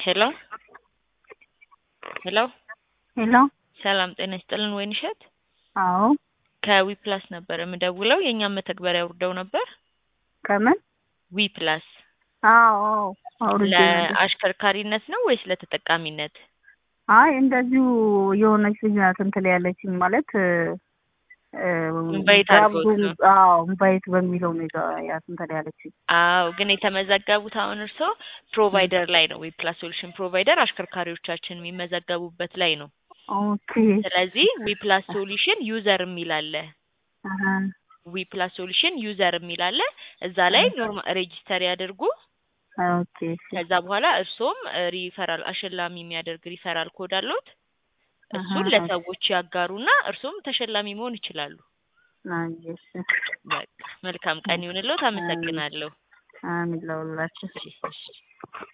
ሄሎ ሄሎ ሄሎ ሰላም ጤና ይስጥልን ወይንሸት አዎ ከዊፕላስ ነበር የምደውለው የእኛም መተግበሪያ አውርደው ነበር ከምን ዊፕላስ አዎ አዎ አውርጄ ነበር ለአሽከርካሪነት ነው ወይስ ለተጠቃሚነት አይ እንደዚሁ የሆነች ልጅ ናት እንትን ያለችኝ ማለት እ ኢንቫይት አድርገውት ነው። አዎ ኢንቫይት በሚለው ነው የጋ- ያት እንትን ያለችኝ አዎ ግን የተመዘገቡት አሁን እርስዎ ፕሮቫይደር ላይ ነው ዊፕላስ ሶሉሽን ፕሮቫይደር አሽከርካሪዎቻችን የሚመዘገቡበት ላይ ነው ኦኬ ስለዚህ ዊፕላስ ሶሉሽን ዩዘር የሚል አለ አሀ ዊፕላስ ሶሉሽን ዩዘር የሚል አለ እዛ ላይ ኖርማል ሬጂስተር ያድርጉ ኦኬ እሺ ከዛ በኋላ እርስዎም ሪፈራል አሸላሚ የሚያደርግ ሪፈራል ኮድ አለዎት እሱን አሀ። ለሰዎች ያጋሩና እርስዎም ተሸላሚ መሆን ይችላሉ አይ እሺ በቃ መልካም ቀን ይሁንልዎት አመሰግናለሁ አሜን ለሁላችን እሺ እሺ